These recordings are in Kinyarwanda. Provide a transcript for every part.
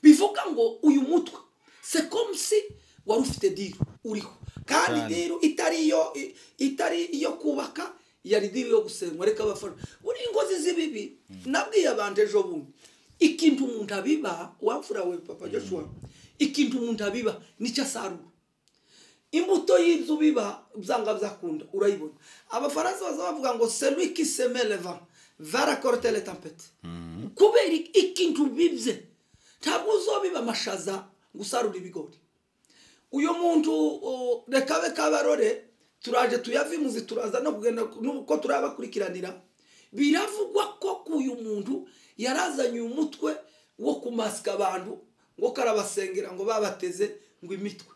bivuga ngo uyu mutwe sekomisi wari ufite diri uriho kandi Cyane. diri itari iyo i- itari iyo kubaka yari diri yo gusenywa reka abafana buriya ingozi z'ibibi nabwiye abantu ejo bundi ikintu umuntu abiba wapfura we papa joshua ikintu umuntu abiba nicyo asarura imbuto y'ibyo biba byanga byakunda urayibona abafaransa baza bavuga ngo celui qui seme le vent va récolter les tempêtes kubera iki- ikintu bibye ntabwo uzobiba amashaza gusarura ibigori uyu muntu uh, reka be kabarore turaje tuyavimuzi turaza no kugenda nuko turabakurikiranira biravugwa ko kuyu muntu yarazanye umutwe wo kumasika abantu ngo karabasengera ngo babateze ngo imitwe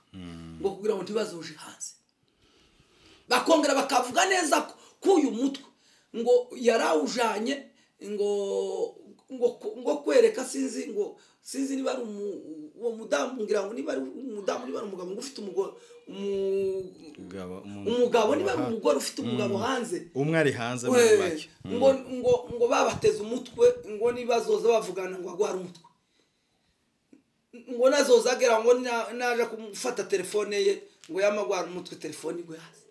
ngo kugira ngo ntibazoje hanze bakongera bakavuga neza ko k'uyu mutwe ngo yarawujanye ngo ngo ngo kwereka sinzi ngo sinzi niba ari umu- uwo mudamu ngira ngo niba ari umudamu niba ari umugabo ngo ufite umugore umugabo niba ari umugore ufite umugabo hanze umwe ari hanze muri We, make ngo ngo ngo babateze umutwe ngo nibazoza bavugana ngo agware umutwe ngo nazozagera ngo na- naje kumufata telefone ye ngo yamagwara umutwe telefone igwe hasi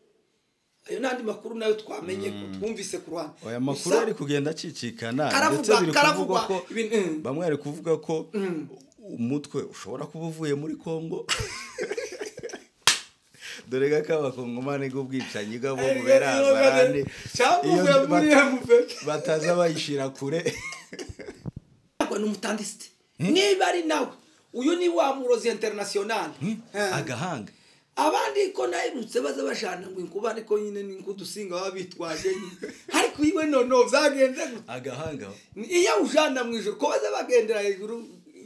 ayo n'andi makuru nayo twamenye ko twumvise ku ruhande aya makuru Gusa- ari kugenda acicikana Karavugwa, ndetse biri karavugwa, kuvugwa ko ibintu, mm. bamwe bari kuvuga ko umutwe ushobora kuba uvuye muri kongo dore ga k'abakongomani bw'ubwicanyi bwabo bubera abarani cyangwa iyo uvuye muri bata- MVD. bataza bayishyira kure ntabwo ni umutandisite niba ari nawe uyu ni wa murozi interinasiyonari agahanga abandi ko nayibutse baza bashana ngo inkubane ko nyine ni nkudusinga baba bitwaje nyine ariko iwe noneho byagenze gute agahanga iyo awujana mu ijoro ko baza bagendera hejuru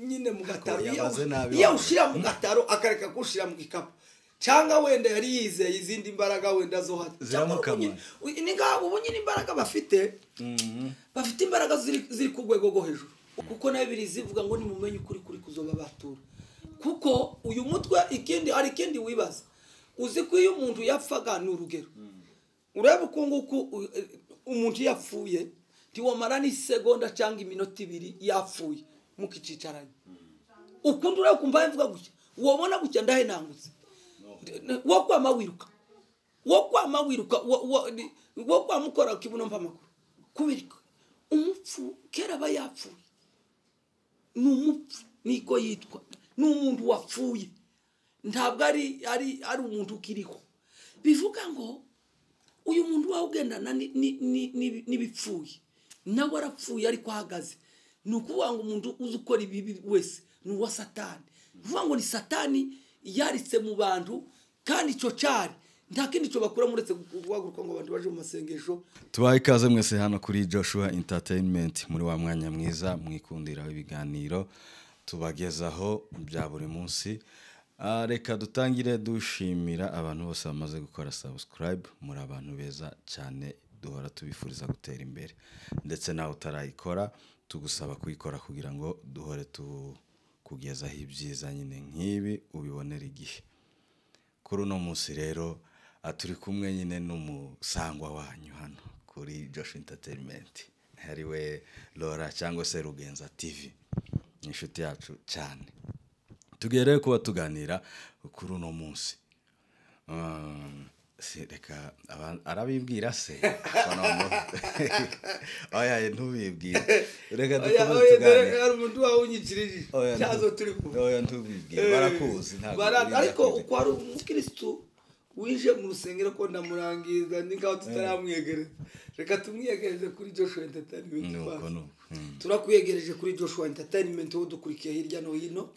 nyine mu gataro Ko iyo yabaze nabi iyo wawe. awushyira mu gataro akareka kuwushyira mu gikapu cyangwa wenda yari yizeye izindi mbaraga wenda zo hano Ziramukamara. Cyangwa ubu nyine- ni ngaho ubu nyine imbaraga bafite bafite imbaraga ziri ziri ku rwego rwo hejuru kuko nayo biri zivuga ngo nimumenye ukuri kuri kuzoba batura kuko uyu mutwe ikindi hari ikindi wibaza uzi ko iyo umuntu yapfaga ni urugero ureba uko nguko u- e- umuntu iyo yapfuye ntiwamara n'isegonda cyangwa iminota ibiri yapfuye mukikicaranye ukundi ureba kumva mvuga gutya wabona gutya ndahenangutse wo kwama wiruka wo kwama wiruka wo- wo- ni- wo kwama ukora kibuno mva amakuru kubera iki? umupfu kera aba yapfuye ni umupfu niko yitwa ni umuntu wapfuye ntabwo ari ari ari umuntu ukiriho bivuga ngo uyu muntu wawe ugendana ni- ni- ni- ni- n'ibipfuye nawe arapfuye ariko ahagaze ni ukuvuga ngo umuntu uzi ukora ibibi wese ni uwa satani ni ukuvuga ngo ni satani yaritse mu bantu kandi icyo cyari nta kindi cyo bakuramo uretse guhaguruka ngo abantu baje mu masengesho tubaha ikaze mwese hano kuri joshua entertainment muri wa mwanya mwiza mwikundiraho ibiganiro tubagezaho bya buri munsi Ah, reka dutangire dushimira abantu bose bamaze gukora subscribe muri abantu beza cyane duhora tubifuriza gutera imbere ndetse nawe utarayikora tugusaba kuyikora kugira ngo duhore tukugezaho ibyiza nyine nk'ibi ubibonera igihe kuri uno munsi rero ah, turi kumwe nyine n'umusangwa wanyu hano kuri josh entertainment ariwe lora cyangwa se rugenza tv ni inshuti yacu cyane tugiye rero kuba tuganira kuri uno munsi Um, si- reka aba- arabibwira se Abafana bamuhe. oya ntubibwire reka Oya, oya, dukomeze dore tuganire hari umuntu wawe unyikirije Oya, cyazo ntu- turi kumwe oya ntubibwire barakuzi ntabwo Bara- urinda ariko kubi- uko hari umukirisitu winjiye mu rusengero ko ndamurangiza ni nkaho tutaramwegereza reka tumwiyegereze kuri joshua entertainment nuko bacu. nuko Mm. turakwiyegereje kuri joshua entertainment wowe udukurikiye hirya no hino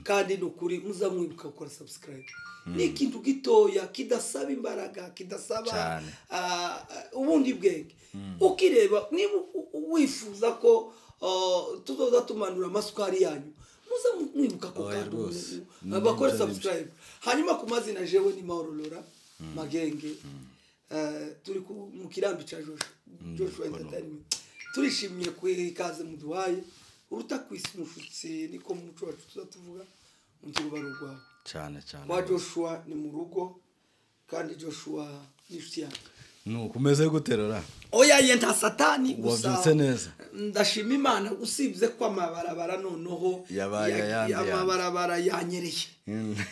kandi ni ukuri muzamwibuka gukora subscribe ni ikintu gitoya kidasaba imbaraga kidasaba Cyane. ah, ah, ubundi bwenge ukireba niba u- u- wifuza ko ah, tuzoza tumanura amasukari yanyu muze mwibuka ko Oya, kandi rwose. ubu- abakore Nibyo, nibyo. subscribe hanyuma ku mazina jewe ni mahoro lora magenge Eh, turi ku- mu kirambi cya joshua joshua entertainment turishimiye kuyiha ikaze muduhaye uruta kwisi umushyitsi niko mu muco wacu tuza tuvuga undi ruba ari urwawe cyane cyane kwa joshua ni mu rugo kandi joshua ni inshuti yanjye nuko umeze guterura oya ye nta satani wabyutse neza ndashima imana usibye ko amabarabara noneho Yabaye ayandi yandi. amabarabara yanyereye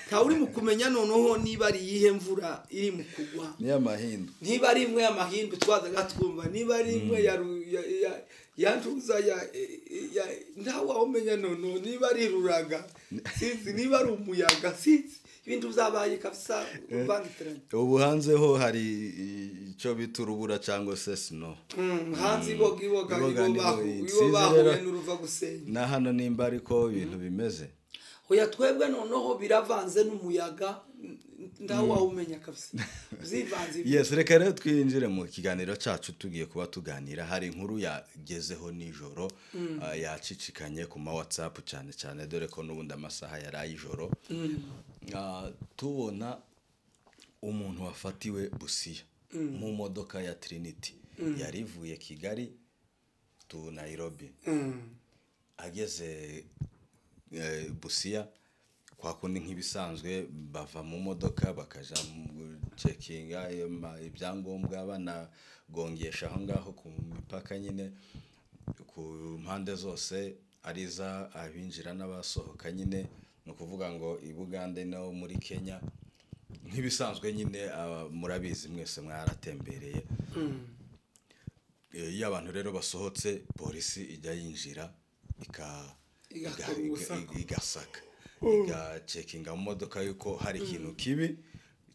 ntawe uri mu kumenya noneho niba ari iyihe mvura iri mu kugwa ni amahindu niba ari imwe y'amahindu twazaga twumva niba ari imwe ya ru- ya- ya- ya ncuza ya ya- ntawe wawumenya noneho niba ari ruraga sinzi niba ari umuyaga sinzi ibindi uzabaye kabisa uvangitiranye ubu hanzeho hari icyo bita urubura cyangwa se sino Mm, hanze iboga iboga Iboga ibo ni bahu- iboga. ibo Sinzi bahuye rero. n'uruva gusenya na hano nimba ariko ibintu bimeze oya twebwe noneho biravanze n'umuyaga n- ntawe wawumenya kabisa byivanze ibi- yes reka rero twinjire mu kiganiro cyacu tugiye kuba tuganira hari inkuru yagezeho nijoro ah, yacicikanye ku ma whatsapp cyane cyane dore ko n'ubundi amasaha yari ay'ijoro Ah, tubona umuntu wafatiwe busiya mu modoka ya trinity yari ivuye kigali tu nayirobi Mm. ageze eh, busiya kwa kundi nk'ibisanzwe bava mu modoka bakaja mu cekinga ima- ibyangombwa banagongesha aho ngaho ku mipaka nyine ku mpande zose ari iza abinjira n'abasohoka nyine ni ukuvuga ngo i bugande no muri kenya nk'ibisanzwe nyine aba- murabizi mwese mwaratembereye Eh, iyo abantu rero basohotse polisi ijya yinjira ika- Igakora iga- iga- ubusaka. igasaka igacekinga mu modoka yuko hari ikintu kibi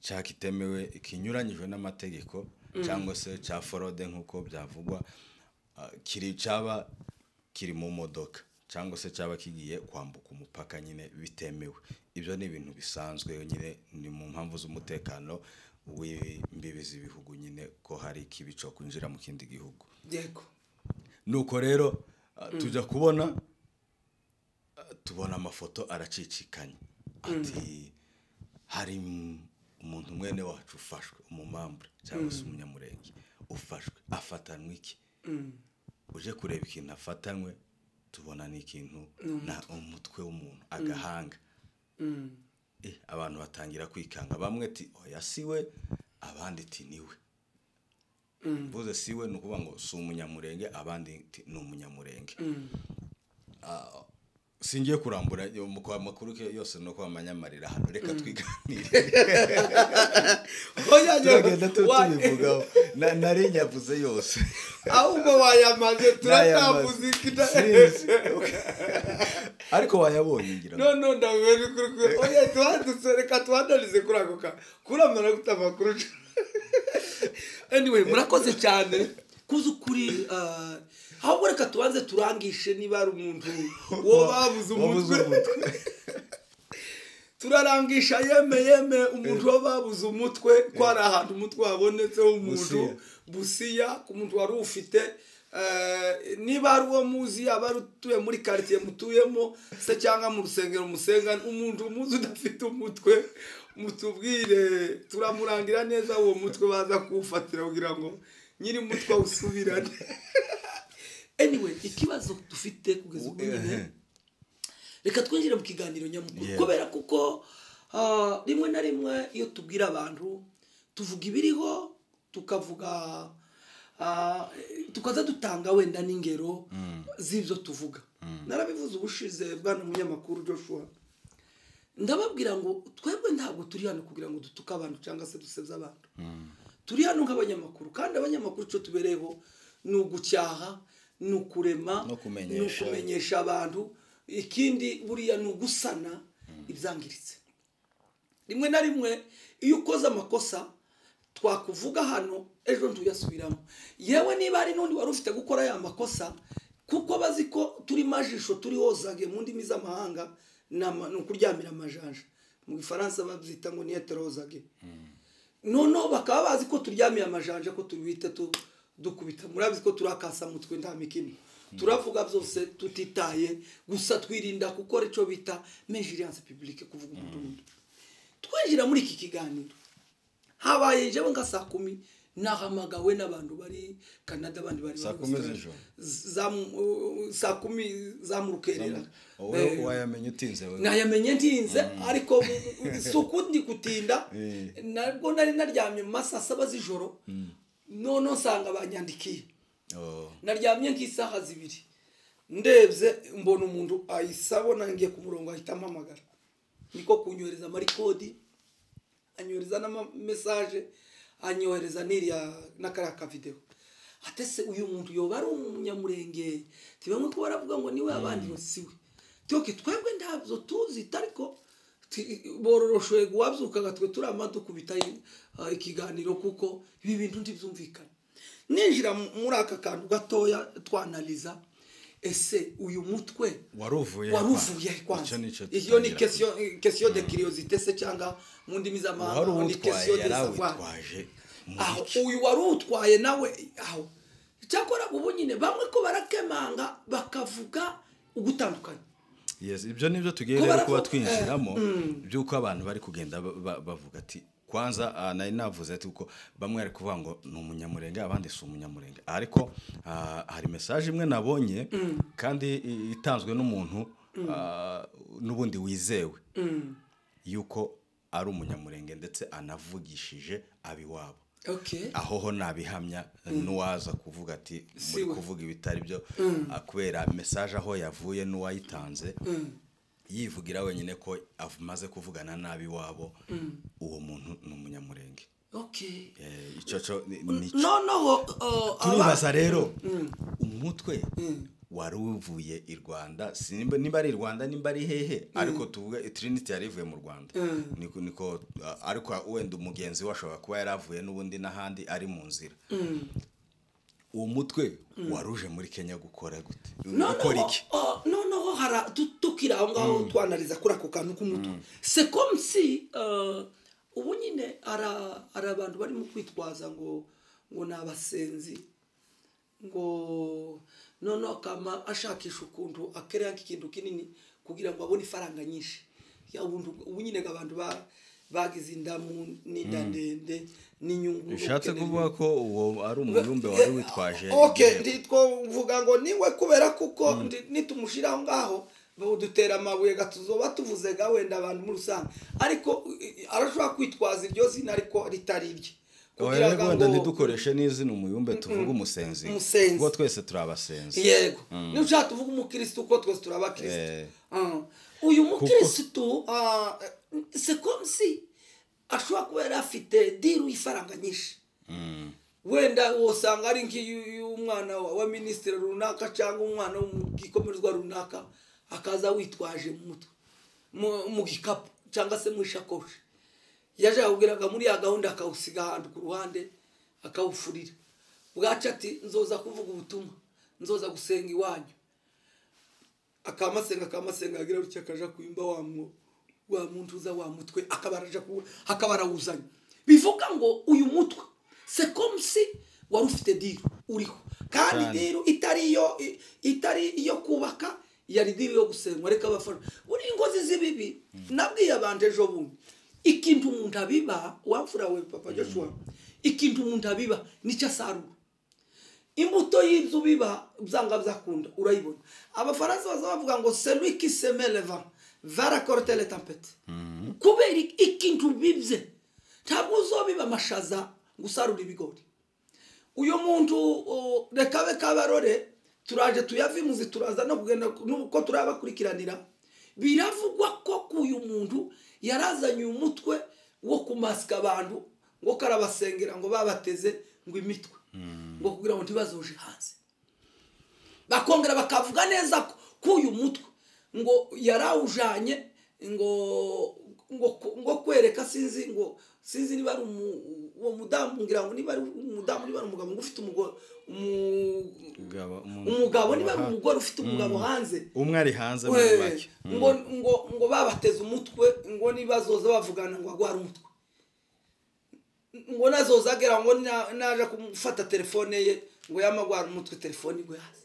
cyangwa kitemewe kinyuranyijwe n'amategeko cyangwa se cya forode nk'uko byavugwa ah, kiri cyaba kiri mu modoka cyangwa se cyaba kigiye kwambuka umupaka nyine bitemewe ibyo ni ibintu bisanzwe nyine ni mu mpamvu z'umutekano w'imbibi z'ibihugu nyine ko hari ikibi cyo kwinjira mu kindi gihugu yego nuko rero ah, tujya kubona ah, tubona amafoto aracicikanye ati hari m- umuntu mwene wacu ufashwe umumambure cyangwa se umunyamurenge ufashwe afatanwe iki uje kureba ikintu afatanywe tubona ni ikintu na umutwe w'umuntu agahanga Mm. Eh, abantu batangira kwikanga bamwe ti oya si we abandi ti ni we mvuze si we ni ukuvuga ngo si umunyamurenge abandi ti ni umunyamurenge Ah, singiye kurambura yo- mu kwa makuru ke yose ni uko amanyamarira hano reka twiganire oya turagenda tu- wa- tubivugaho Na- nari nyavuze yose ahubwo wayamaze turatavuze ikida Sinzi. ariko wayabonye ngira ngo. none ndabiwe ni kuri kuri oya tuhandutse reka tuhandarize kuri ako kantu kuramara gute amakuru anyway murakoze cyane kuzi ukuri ah, ahubwo reka tubanze turangishe niba ari umuntu wo babuze Wabuze umutwe turarangisha yeme yeme umuntu wo babuze umutwe ko hari ahantu umutwe wabonetse w'umuntu Busiya. busiya ku muntu wari uwufite eh, niba ari uwo muzi yaba ari utuye muri karitsiye mutuyemo se cyangwa mu rusengero musenga umuntu umuzi udafite umutwe mutubwire turamurangira neza uwo mutwe baza kuwufatira kugira ngo nyiri umutwe awusubirane anyway ikibazo dufite kugeza ubu nyine Ehe. reka twinjire mu kiganiro nyamukuru Yeah. kubera kuko ah, rimwe na rimwe iyo tubwira abantu tuvuga ibiriho tukavuga ah, tukaza dutanga wenda n'ingero z'ibyo tuvuga narabivuze ubushize bwana munyamakuru joshua ndababwira ngo twebwe ntabwo turi hano kugira ngo dutuke abantu cyangwa se dusebye abantu turi hano nk'abanyamakuru kandi abanyamakuru icyo tubereyeho ni ugucyaha ni ukurema No kumenyesha. ni ukumenyesha abantu ikindi buriya ni ugusana ibyangiritse rimwe na rimwe iyo ukoze amakosa twakuvuga hano ejo ntuyasubiramo yewe niba hari n'undi wari ufite gukora ya makosa kuko bazi ko turi majisho turi hozage mu ndimi z'amahanga ni ama- ni ukuryamira amajanja mu gifaransa babyita ngo ni heterozage noneho bakaba bazi ko turyamiye amajanja ko tubita tu- dukubita murabizi ko turakasa mutwe nta mikino turavuga byose tutitaye gusa twirinda gukora icyo bita menjiriyanse pibulike kuvuga umudugudu twinjira muri iki kiganiro habaye njyewe nka saa kumi nahamagawe n'abantu bari canada abandi bari Saa bari kumi Australia. z'ijoro? Za mu- uh, saa kumi za mu rukerera wowe wayamenye utinze we nayamenye ntinze ariko si ukundi gutinda Eh. nabwo nari naryamye mu masaha saba z'ijoro noneho nsanga banyandikiye Oh, naryamye nk'isaha zibiri ndebye mbona umuntu ayisaba nangiye ku murongo ahita ampamagara niko kunyohereza amarikodi anyohereza n'amamesaje anyohereza n'iriya n'akariya kavidewo atese uyu muntu yoba ari umunyamurenge tibamwe ko baravuga ngo niwe abandi ngo siwe tyoke twebwe ntabyo tuzi ariko bororoshoye guwabzukaga twe turi amadukubita ikiganiro kuko ibi bintu ntibyumvikane ninjira mu- muri aka kantu gatoya twanaliza ese uyu mutwe waruvuye waruvuye he kwanza Icyo nicyo iyo ni dutangira. question question de curiosité se cyangwa mu ndimi uwari z'amahanga ni uwutwaye question de yari savoir awitwaje mu aho iki? uyu wari utwaye nawe aho cyakora ubu nyine bamwe ko barakemanga bakavuga ugutandukanye Yes, ibyo ni byo tugiye Ko rero baravuga- kuba eh, twinjiramo by'uko abantu bari kugenda ba- ba- bavuga ati kwanza ah, nari navuze ati kuko bamwe bari kuvuga ngo ni umunyamurenge abandi si umunyamurenge ariko ah, hari mesaje imwe nabonye kandi i- itanzwe n'umuntu ah, n'ubundi wizewe yuko ari umunyamurenge ndetse anavugishije abiwabo okay aho ho nabihamya n'uwaza kuvuga ati muri Siwe. kuvuga ibitari byo ah, kubera mesaje aho yavuye n'uwayitanze yivugira wenyine ko amaze kuvugana nabi wabo uwo muntu ni umunyamurenge okay Eh, icyo cyo ni- nicyo noneho uh, aba- turibaza rero umutwe wari uvuye i rwanda simba- nimba ari i rwanda nimba ari hehe ariko tuvuge trinity yari ivuye mu rwanda niko niko uh, ariko wenda umugenzi we ashobora kuba yari avuye n'ubundi n'ahandi ari mu nzira uwo mutwe waruje muri kenya gukora gute gukora noneho iki uh, noneho hara tu- tukiri aho ngaho twanaliza kuri ako kantu k'umutwe c'est comme si uh, ubu nyine ara- hari abantu barimo kwitwaza ngo ngo ni abasenzi ngo noneho akama ashakisha ukuntu akerera nk'ikintu kinini kugira ngo abone ifaranga nyinshi Ya buntu- ubu nyine ngo abantu ba- bagize indamu n'inda ndende n'inyungu bishatse ubukene kuvuga ko uwo ari umubumbe wari witwaje okay igihembo. ndi twavuga ngo niwe kubera kuko ndi- nitumushira aho ngaho dutera amabuye gatuzoba tuvuze ga wenda abantu muri rusange ariko i- i- arashobora kwitwaza iryo zina ariko ritari irye Oya, Kugira ngo- wenda ntidukoreshe n'izina umubumbe tuvuge umusenzi Umusenzi. kuko twese turi abasenzi yego niba ushaka tuvuge umukirisitu kuko twese turi abakirisitu Eh. Ah. uyu mukirisitu ah, c'est comme si ashobora kuba yari afite diru y'ifaranga nyinshi wenda usanga ari nk'iy'umwana wa wa minisitiri runaka cyangwa umwana wo mu gikomerezwa runaka akaza witwaje mu mutwe mu- mu gikapu cyangwa se mu ishakoshi yaje yakubwiraga muri ya gahunda akawusiga ahantu ku ruhande akawufurira bwaca ati nzoza kuvuga ubutumwa nzoza gusenga iwanyu akamasenga akamasenga yagira gutya akaja kuyumva wa mu- wa muntu uza wa mutwe akaba araja ku- akaba arawuzanye bivuga ngo uyu mutwe c'est comme si wari ufite diru uriho kandi Cyane. diru itari iyo i- itari iyo kubaka yari diru yo gusenywa reka abafana uri ingozi z'ibibi nabwiye abantu ejo bundi ikintu umuntu abiba wamfura we papa joshua ikintu umuntu abiba nicyo asarura imbuto y'ibyo biba byanga byakunda urayibona abafaransa baza bavuga ngo celui qui seme le vent va racorter les tempêtes kubera iki- ikintu bibye ntabwo uzobiba amashaza gusarura ibigori uyu muntu uh, reka be kabarore turaje tuyavimuzi turaza no kugenda n'ubu ko turabakurikiranira biravugwa ko k'uyu muntu yarazanye umutwe wo kumasika abantu ngo karabasengera ngo babateze ngo imitwe ngo kugira ngo ntibazoje hanze bakongera bakavuga neza ko- ko uyu mutwe ngo yarawujanye ngo ngo ngo kwereka sinzi ngo sinzi niba ari umu- uwo mudamu ngira ngo niba ari umudamu niba ari umugabo ngo ufite umugore Umugabo- umu- umugabo niba ari aha. umugore ufite umugabo hanze umwe ari hanze muri we- make ngo ngo ngo babateze umutwe ngo nibazoza bavugana ngo agware umutwe ngo nazoza agera ngo na- naje kumufata telefone ye ngo yamagwara umutwe telefone igwe hasi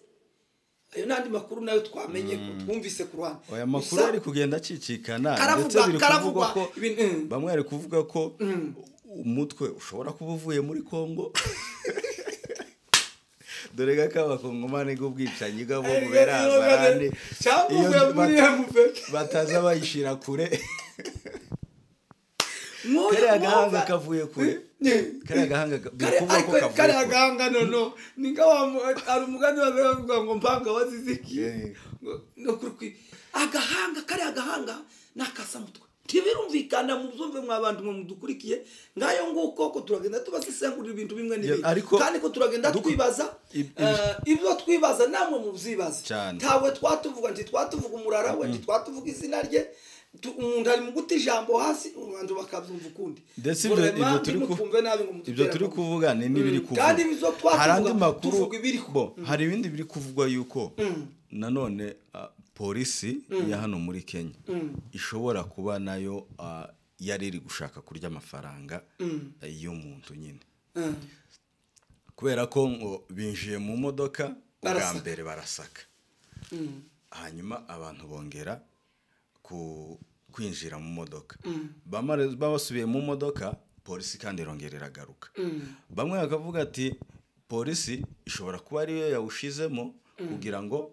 ayo n'andi makuru nayo twamenye ko twumvise ku ruhande aya makuru Gusa- ari kugenda acicikana Karavuga, ndetse biri karavuga, kuvugwa ko ibintu- mm. bamwe bari kuvuga ko umutwe ushobora kuba uvuye muri kongo dore ko akabakongomani bw'ubwicanyi bwabo bubera abarane cyangwa iyo uvuye muri bata- emupe bataza bayishyira kure kariya gahanga nk'uyu kavuye kure Ni- kariya gahanga ka- biri Kare- kuvuga ariko ko kavuye kariya kure. gahanga nono ni nka wa mu- hari umugani waza bavuga ngo mpanga wazizikiye Yeah. Ngo- no kuri kwi agahanga kariya gahanga ni akasamutwe ntibirumvikana mubyumve mwa bantu mwe mudukurikiye ngayo nguko ko turagenda tubasesengurira ibintu bimwe n'ibindi Yeah, ariko- kandi ko turagenda duk- twibaza ib- eh, ibyo twibaza namwe mubyibaze Cyane. ntabwo twatuvuga ntitwatuvuga umurara we ntitwatuvuga izina rye Tu- umuntu ari mu guta ijambo hasi abantu bakabyumva ukundi ndetse ibyo- Rurema, ibyo turi ku- ntimutwumve nabi ngo mudutere ibyo turi amaboko. kuvuga ni n'ibiri Mm, kuvugwa kandi izo twavuga, hari andi makuru tuvuga ibiri ku- bo hari ibindi biri kuvugwa yuko nanone ah, polisi ya hano muri kenya ishobora kuba nayo ah, yari iri gushaka kurya amafaranga eh, y'umuntu nyine Mm. kubera ko ngo binjiye mu modoka bwa Barasaka. mbere barasaka Mm. hanyuma abantu bongera ku- kwinjira mu modoka Bamare- babasubiye mu modoka polisi kandi irongera iragaruka bamwe bakavuga ati polisi ishobora kuba ariyo yawushizemo kugira ngo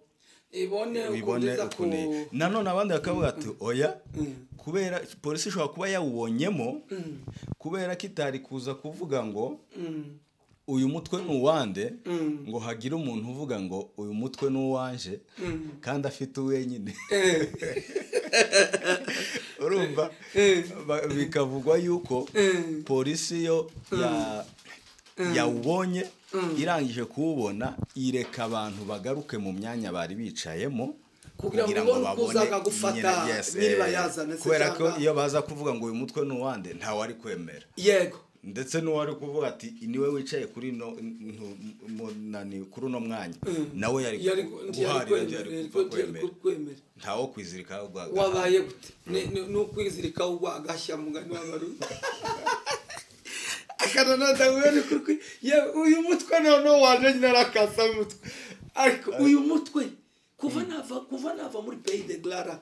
ibone ibone ukongeza ku ukuntu iyi- nanone abandi bakavuga ati oya kubera polisi ishobora kuba yawubonyemo kubera ko itari kuza kuvuga ngo Mm. uyu mutwe ni uwande ngo hagire umuntu uvuga ngo uyu mutwe ni uwanje kandi afite uwenyine Eh, urumva eh, Ba- bikavugwa yuko Mm. polisi yo ya- yawubonye irangije kuwubona ireka abantu bagaruke mu myanya bari bicayemo Kugira ngo ubone uko uzaga gufata nyine- yes, nyiribayazana eh, se kubera ko cyangwa- iyo baza kuvuga ngo uyu mutwe ni uwande ntawari kwemera yego ndetse n'uwari kuvuga ati niwe wicaye kuri no ntu- mu- nani- kuri uno mwanya nawe yari Yari- guharira yari kwemera, yari kuva yari kwemera kwemera ntawo kwizirika wabaye gute Ni- ni ni ukwizirika ugwa agashya mugani w'abarundi akananadahuye ni kuri kwi yewe uyu mutwe noneho waje nyine arakasa umutwe ariko uyu mutwe kuva nava kuva nava muri pays de glarac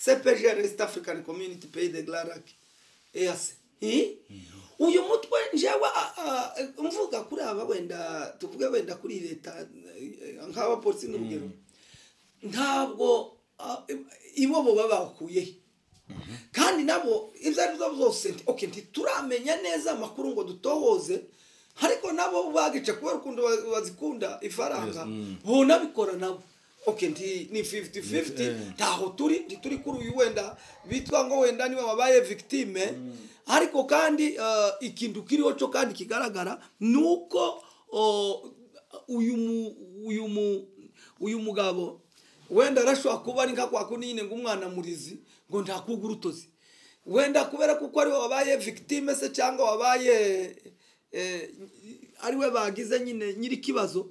cpgr east african community pays de glarac eyase uyu mutwe njewe a- a- mvuga kuri aba wenda tuvuge wenda kuri leta eh, nk'abapolisi n'urugero ntabwo ah, ibo bo baba bakuyehe kandi nabo ibyo ari byo byose nti- okay, ntituramenya neza amakuru ngo dutohoze ariko nabo bagica kubera ukuntu ba- bazikunda ifaranga bo nabikora nabo okay nti ni 50 50 eh. ntaho turi ntituri kuri uyu wenda bitwa ngo wenda niwe wabaye victime ariko kandi eh, ikintu kiriho cyo kandi kigaragara ni uko oh, uyu mu uyu mu uyu mugabo wenda arashobora kuba ari nka kwa kundi nyine ngo umwana murizi ngo ntakuga urutozi wenda kubera kuko ariwe wabaye victime se cyangwa wabaye eh, ariwe bagize nyine nyiri ikibazo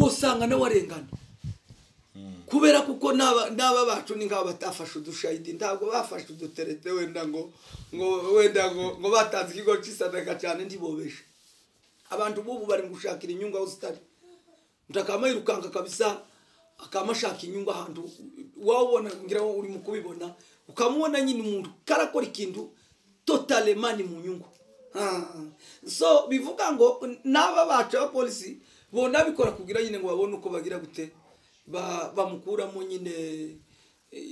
wosanga nawe arengana kubera kuko n'aba n'aba bacu ni nk'aba batafashe udushayidi ntabwo bafashe uduterete wenda ngo ngo wenda ngo ngo batanze ikigo cy'isadaka cyane ntibobeshe abantu b'ubu bari mu gushakira inyungu aho zitari umuntu akaba yirukanka kabisa akaba ashaka inyungu ahantu wawubona ngira ngo uri mu kubibona ukamubona nyine umuntu karakora ikintu totalemani mu nyungu Ah. so bivuga ngo n'aba bacu abapolisi bo nabikora kugira nyine ngo babone uko bagira gute Ba- bamukuramo nyine eh,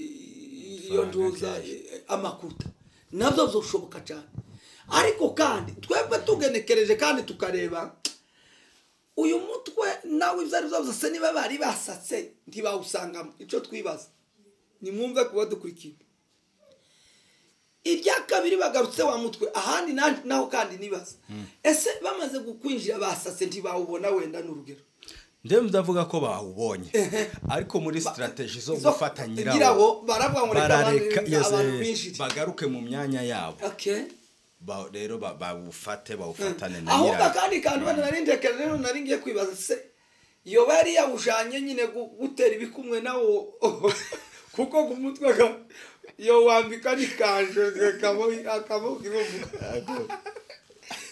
iyo Ifaranga ntuza ryaje. amakuta nabyo byoshoboka cyane ariko kandi twebwe tugenekereje kandi tukareba uyu mutwe nawe ibyo ari byo byose niba bari basatse ntibawusangamo icyo twibaza nimwumve kuba dukurikiye irya kabiri bagarutse wa mutwe ahandi na- naho kandi nibaza ese bamaze kukwinjira basatse ntibawubona wenda ni urugero ndetse ndavuga ko bawubonye ariko muri sitarategi zo Izo- gufata nyirawo nyirawo baravuga ngo reka barareka abantu- yes, abantu eh, binjire bagaruke mu myanya yabo Okay. Ba- rero ba- bawufate bawufatane na ahubwo nyirawo akandi kantu wenda nari ndekeje rero nari ngiye kwibaza se iyo bari yawujanye nyine gu- gutera ibikumwe nawo kuko ku mutwe ka- iyo wambika n'ikanje akamuka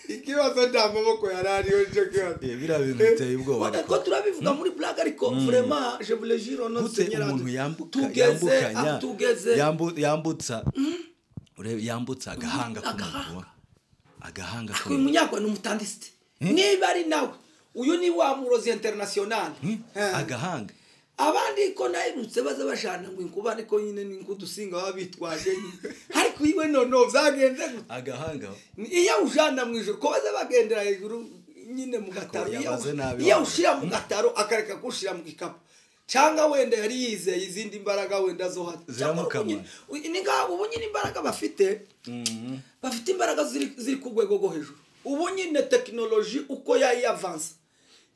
ikibazo nta maboko yari ariyo nje kibazo Eh, biriya bintu biteye ubwoba Wenda ariko. ko turabivuga muri blague ariko vraiment je vous le jure on gute umuntu yambuka tugeze yambukanya ah, tugeze yambu- yambutsa urebe yambutsa agahanga k'umuntu agahanga uyu munyarwanda ni umutandisite niba ari nawe uyu ni wa murozi interinasiyonari Hmm? agahanga abandi ko nabibutse baza bashana ngo inkubane ko nyine ni nk'udusinga baba bitwaje nyine ariko iwe noneho byagenze gute agahanga iyo ujana mu ijoro ko baza bagendera hejuru nyine mu gataro Ko iyo yabaze nabi iyo wawe. ushyira mu gataro akareka kuwushyira mu gikapu cyangwa wenda yari yizeye izindi mbaraga wenda zo hano Cyangwa Ziramukamara. ubu nyine- ubu- ni ngaho ubu nyine imbaraga bafite Mhm. bafite imbaraga ziri ziri ku rwego rwo hejuru ubu nyine tekinoloji uko yayiyavansa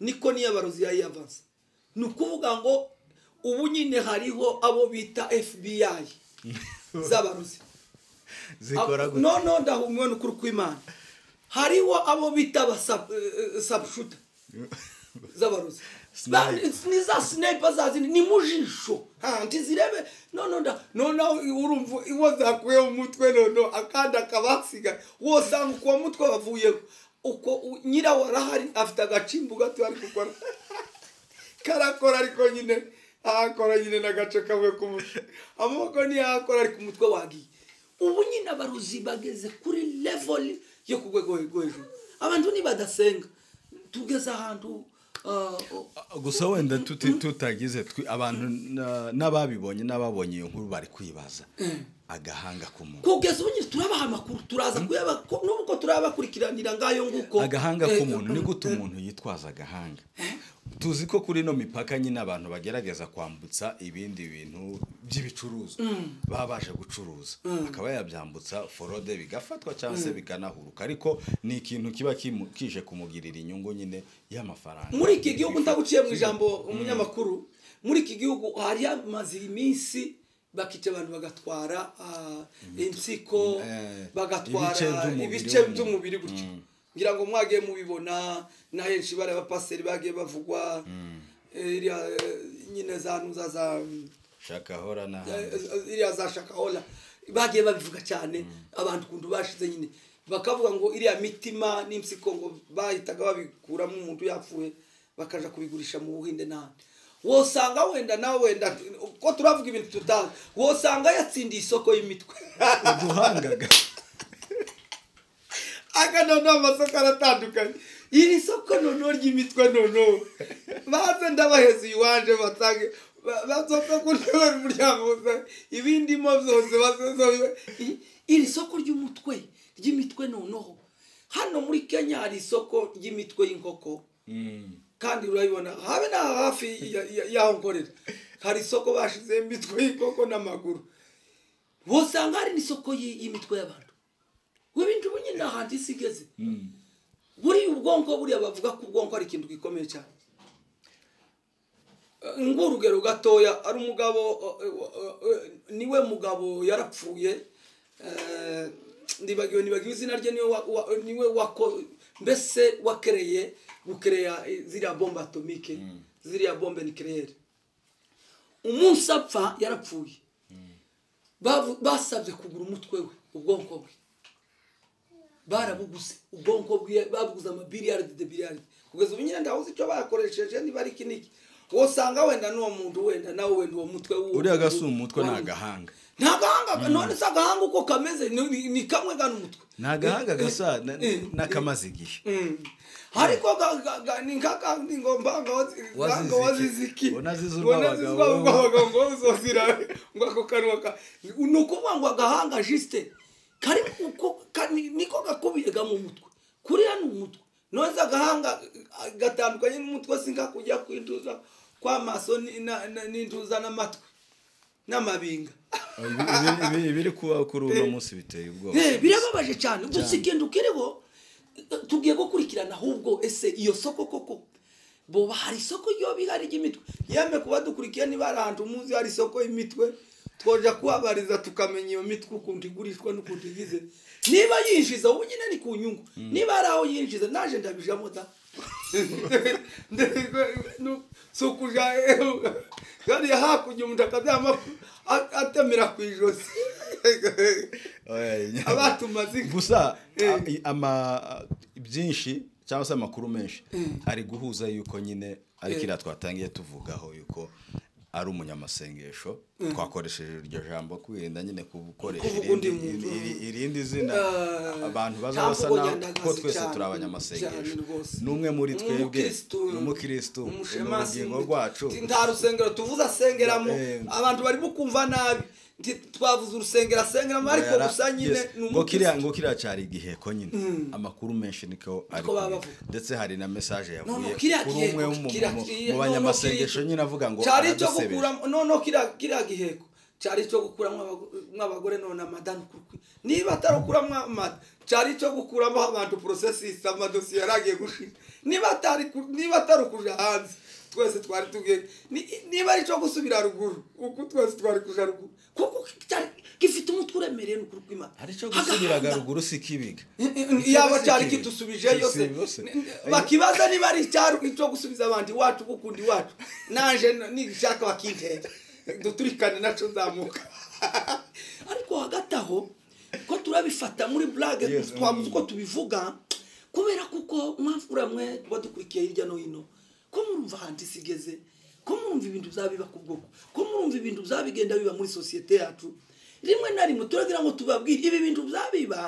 niko n'iyabarozi yayiyavansa ni ukuvuga ngo ubu nyine hariho abo bita fbi z'abarozi zikora gute noneho ndahumwe n'ukuri kw'imana hariho abo bita abasabushuta z'abarozi Ba- Snipe. ni za sniper za zindi ni mu jisho Ha, ntizirebe noneho nda noneho urumva uwo zakuye mu mutwe noneho akandi akabasigaye wosanga ku wa mutwe bavuyeho uko u- nyirawo arahari afite agacimbu gato ari gukora karakora ariko nyine ahakora nyine n'agace kamwe k'umutwe amaboko niyo ahakora ariko umutwe wagiye ubu nyine abarozi bageze kuri level yo ku rwego rwo hejuru abantu nibadasenga tugeze ahantu ah, gusa wenda tuti- tutagize twi- abantu na- n'ababibonye n'ababonye iyo nkuru bari kwibaza agahanga k'umuntu kugeza ubu nyine turabaha amakuru turaza kuyaba ko- n'ubwo turabakurikiranira ngayo nguko agahanga Eh, k'umuntu ni gute eh, umuntu yitwaza agahanga tuzi ko kuri ino mipaka nyine abantu bagerageza kwambutsa ibindi bintu by'ibicuruzwa baba baje gucuruza akaba yabyambutsa forode bigafatwa cyangwa se bikanahuruka ariko ni ikintu kiba kimu- kije kumugirira inyungu nyine y'amafaranga muri iki gihugu ndaguciye mu ijambo umunyamakuru muri iki gihugu hari hamaze iminsi bakica abantu bagatwara ah, insiko Eh, ibice bagatwara by'umubiri ibice w'umuntu. by'umubiri gutya ngira ngo mwagiye mubibona na henshi bari abapaseri bagiye bavugwa Eh, iriya eh, nyine za ntuza za shaka hora n'ahandi iriya za shakahola bagiye babivuga cyane abantu kuntu bashize nyine bakavuga ngo iriya mitima n'impyiko ngo bahitaga babikuramo umuntu yapfuye bakaja kubigurisha mu buhinde n'ahandi wosanga wenda nawe wenda ko turavuga ibintu tutazi wosanga yatsindiye isoko y'imitwe uduhangaga aga noneho amasoko aratandukanye iri soko noneho ry'imitwe noneho baze ndabaheza iwanje batange ba- bazoka kuntebe umuryango wose ibindimo byose bazozobe iri soko ry'umutwe ry'imitwe noneho hano muri kenya hari isoko ry'imitwe y'inkoko kandi urabibona habe na hafi ya- ya- y'aho nkorera hari isoko bashize imitwe y'inkoko n'amaguru wosanga hari n'isoko y'i- y'imitwe y'abantu wibintu ubu nyine ahantu isi igeze buriya ubwonko buriya bavuga ko ubwonko ari ikintu gikomeye cyane Eh, ng'urugero gatoya ari umugabo eh, eh, eh, niwe mugabo yarapfuye eh, ndibagiwe nibagiwe izina rye niwe wa- wa- niwe wako mbese wakereye gukereya eh, ziriya bombe atomike ziriya bombe nikereyere umunsi apfa yarapfuye Bavu- basabye kugura umutwe we ubwonko bwe barabuguze ubwonko bwe babuguze amabiliyaridi de biliyaridi kugeza ubu nyine ndabuze icyo bayakoresheje niba ari iki niki wosanga wenda n'uwo muntu wenda nawe wenda uwo mutwe w'uwo uriya muntu gasi umutwe ni wari- agahanga ni agahanga none se agahanga uko kameze ni- ni- ni kamwe gana umutwe ni agahanga gasa na- Eh, n'akamaze igihe Mm. ariko ga- ga- ga- ni nkaka ni ngo mbango Wazize ngo iki? waziziki Wanazize Wanazize urw'abagabo. urw'abagabo ngo uzozira ngo ako kanwa ka ni ukuvuga ngo agahanga jisite kari uko ka- ni- niko gakubiyega mu mutwe kuriya ni umutwe none se agahanga eh, gatandukanye n'umutwe singa kujya kwintuza kw'amaso ni- na- na- n'intuza n'amatwi n'amabinga Ibi- ibi- ibi- ibiri kuba kuri uno munsi biteye ubwoba Eh, birababaje cyane gusa igenda ukiriho eh, tugiye gukurikirana ahubwo ese iyo soko koko boba hari isoko ryo bihari ry'imitwe yemwe kuba dukurikiye niba hari ahantu muzi hari isoko y'imitwe twoja kuhabariza tukamenya iyo mitwe ukuntu igurishwa n'ukuntu igize niba yinjiza ubu nyine ni ku nyungu niba hari aho yinjiza naje ndabijamo da si ukuja hariya hakurya umuntu akaryama a- atemera ku ijosi Oya, inya- abatumaze inka. gusa Eh. a- i- ama byinshi cyangwa se amakuru menshi ari guhuza yuko nyine ariko Eh. iriya twatangiye tuvugaho yuko ari umunyamasengesho twakoresheje iryo jambo kwirinda nyine gukoresha Kuvuga irindi- undi muntu. iri- irindi zina Eh, abantu bazaba ntabwo basa naho nyandagazi kuko twese cyane, turi cyane abanyamasengesho rwose. n'umwe muri Ni twebwe umukirisitu, ni umukirisitu ni umushemasi, urugingo rwacu nti nta rusengero tuvuze asengeramo Eh. abantu barimo kumva nabi nti twavuze urusengero asengeramo ariko Yara- gusa nyine yes. ni ngo kiriya umukirisitu ngo kiriya cyari igihe ko nyine amakuru menshi niko baba ari kumwe. bavuga. ndetse hari na mesaje No, no, yavuye kiriya kuri gihe- umwe wo mu- kiriya- mu- kiriya- no, no, mu banyamasengesho kiriya- nyine avuga ngo cyari icyo aradusebeje. gukuramo noneho kiriya kiriya giheko cyari icyo gukuramo abagore none amadani kurukwi niba atarukuramo amada cyari icyo gukuramo abantu porosesisi amadosiye yari agiye gushira niba atari ku- niba atarukuja hanze twese twari tugiye ni- niba ari icyo gusubira ruguru uku twese twari kuja ruguru kuko cyari gifite umutwe uremereye n'ukuri kw'imana hari icyo gusubiraga Agahanga. ruguru si kibiga yaba cyari kitusubijeyo se Kitusubijeyo se. bakibaza niba ari icyaro cyo gusubiza abandi iwacu gukunda iwacu naje nishaka bakintera duturikane nacyo nzamuka ariko hagati aho ko turabifata muri burage Yes, twabuze mm. uko tubivuga kubera kuko mwavura mwe tuba dukurikiye hirya no hino ko murumva ahantu isi igeze ko murumva ibintu byabiba ku bwoko ko murumva ibintu byabigenda biba muri sosiyete yacu rimwe na rimwe turagira ngo tubabwire ibi bintu byabiba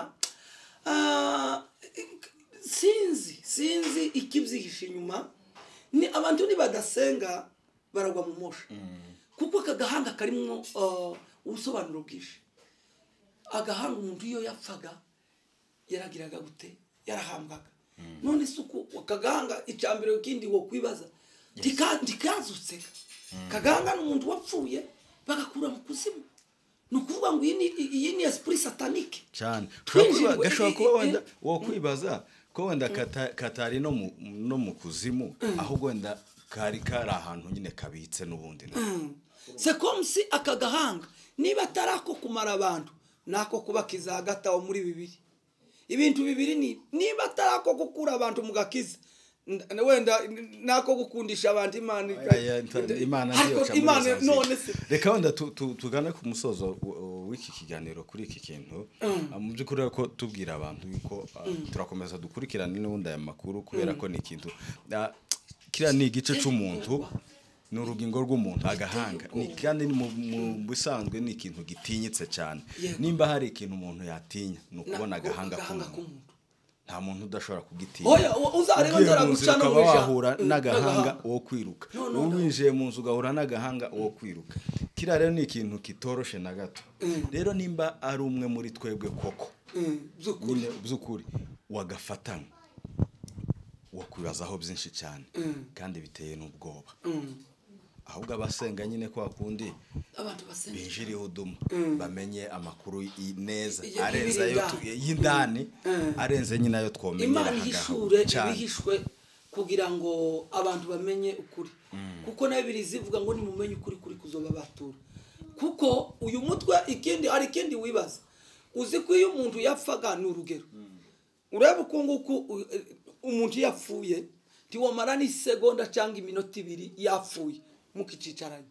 ah, sinzi sinzi ikibyihishe inyuma ni abantu nibadasenga baragwa mu moshi kuko aka gahanga karimo ah, ubusobanuro bwinshi agahanga umuntu iyo yapfaga yaragiraga gute yarahambwaga none se uko akagahanga icambere ikindi wo kwibaza ntika- ntikazutse kagahanga ni umuntu wapfuye bagakura mu kuzimu ni ukuvuga ngo iyi ni- iyi ni esprit satanique cyane Twinjirwe- Gashobora kuba- gashobora i- kuba i- wenda wo kwibaza ko wenda kata- katari no mu- no mu kuzimu ahubwo wenda kari kari ahantu nyine kabitse n'ubundi na- sekomsi aka gahanga niba atari ako kumara abantu ni ako kubakiza hagati aho muri bibiri ibintu bibiri ni niba atari ako gukura abantu mu gakiza n- wenda n- n'ako gukundisha abantu imana Aya, nta- imana niyo Ariko ca muri imana za zindi. none se reka wenda tu- tu- tugane ku musozo w- w- w'iki kiganiro kuri iki kintu Ah, mu by'ukuri rero ko tubwira abantu yuko ah, turakomeza dukurikirane n'ubundi aya makuru kubera ko ni ikintu ah, kiriya ni igice cy'umuntu ni urugingo rw'umuntu agahanga Ni- kandi ni mu- mu bisanzwe ni ikintu gitinyitse cyane Yego. nimba hari ikintu umuntu yatinya ni Na- ukubona agahanga k'umuntu k'umuntu nta muntu udashobora kugitinya oya u- uzareba ugiye ndera mu nzu guca no ukaba guhisha. wahura Mm, n'agahanga wo kwiruka No, no, no. winjiye mu nzu ugahura n'agahanga wo kwiruka kiriya rero ni ikintu kitoroshe na gato rero nimba ari umwe muri twebwe koko Mm, by'ukuri nyine by'ukuri wagafatana wakwibazaho byinshi cyane kandi biteye n'ubwoba ahubwo abasenga nyine kwa kundi abantu basenga binjiriye udumu bamenye amakuru y- neza Iye- arenze ayo tu- y'ibiri y'indani arenze nyine ayo twomenyera imana ihishure cyane ibihishwe kugira ngo abantu bamenye ukuri kuko nayo ibiri zivuga ngo nimumenye ukuri kuri kuzoba batura kuko uyu mutwe ikindi hari ikindi wibaza uzi ko iyo umuntu yapfaga ni urugero ureba uko nguko u- e- umuntu iyo yapfuye ntiwamara n'isegonda cyangwa iminota ibiri yapfuye mukikicaranye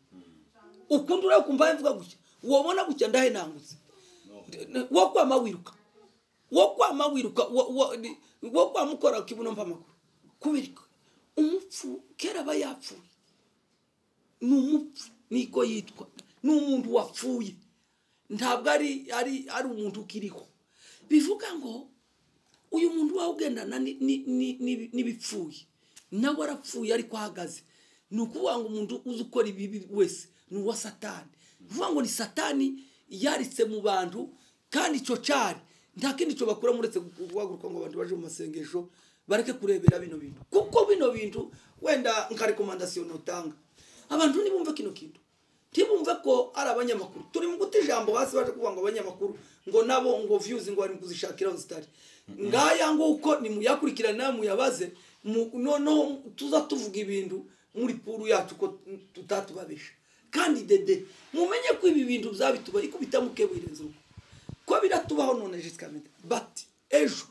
ukundi ureba ukumva yavuga gutya wabona gutya ndahenangutse wo kwama wiruka wo kwama wiruka wo- wo- ni- wo kwama ukora kibuno mva amakuru kubera iki? umupfu kera aba yapfuye ni umupfu niko yitwa ni umuntu wapfuye ntabwo ari ari ari umuntu ukiriho bivuga ngo uyu muntu wawe ugendana ni- ni- ni- ni- n'ibipfuye nawe arapfuye ariko ahagaze ni ukuvuga ngo umuntu uzi ukora ibibi wese ni uwa satani ni ukuvuga ngo ni satani yaritse mu bantu kandi icyo cyari nta kindi cyo bakura muretse guhaguruka ngo abantu baje mu masengesho bareke kurebera bino bintu kuko bino bintu wenda nka rekomandasiyo ntutanga abantu ntibumve kino kintu ntibumve ko ari abanyamakuru turi mu guta ijambo hasi baje kuvuga ngo abanyamakuru ngo nabo ngo views ngo bari kuzishakira aho zitari ngaya nguko ni muyakurikirane nawe muyabaze mu- noneho tuza tuvuga ibintu muri puru yacu ko tutatubabisha kandi dede mumenye ko ibi bintu byabituba ikubita mukeburenze urugo ko biratubaho none jisika mede bati ejo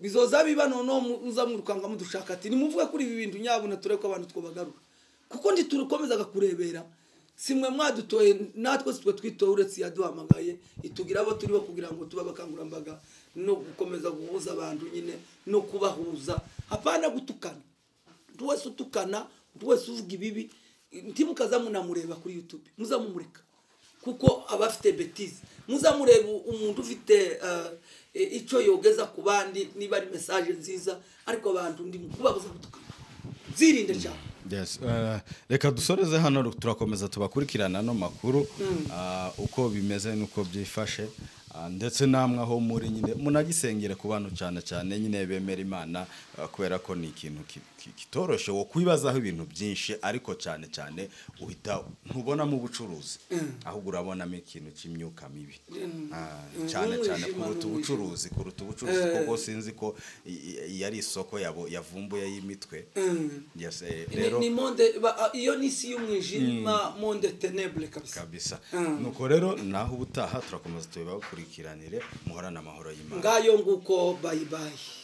bizoza biba noneho mu- muza mwirukanga mudushaka ati nimuvuge kuri ibi bintu nyabuna turebe ko abantu twobagarura kuko ntiturukomezaga kurebera si mwe mwadutoye natwe si twe twitoye uretse yaduhamagaye itugira abo turiho kugira ngo tube abakangurambaga no gukomeza guhuza abantu nyine no kubahuza hapana gutukana undi wese utukana undi wese uvuga ibibi ntimukaza munamureba kuri yutube muzamumureka kuko aba afite betize muzamureba umuntu ufite icyo yogeza ku bandi niba ari mesaje nziza ariko abantu ndimo kubabuza gutukana zirinde cyane Yes, eh, reka dusoreze hano turakomeza tubakurikirana no makuru ah, uko bimeze nuko byifashe ah, ndetse namwe aho muri nyine munagisengere ku bantu cyane cyane nyine bemera imana ah, kubera ko ni ikintu ki- ki- kitoroshye wo kwibazaho ibintu byinshi ariko cyane cyane uhita ntubonamo ubucuruzi ahubwo urabonamo ikintu cy'imyuka mibi Ah, cyane cyane Umwijima n'umwijima. kuruta ubucuruzi kuruta ubucuruzi kuko sinzi ko i- i- yari isoko yabo- yavumbuye y'imitwe Yes, eh, Ni- rero ni monde ba- iyo ni isi y'umwijima monde tenebre kabisa kabisa nuko rero naho ubutaha turakomeza tubibakurikirane muhorane amahoro y'imana ngayo nguko bayibayi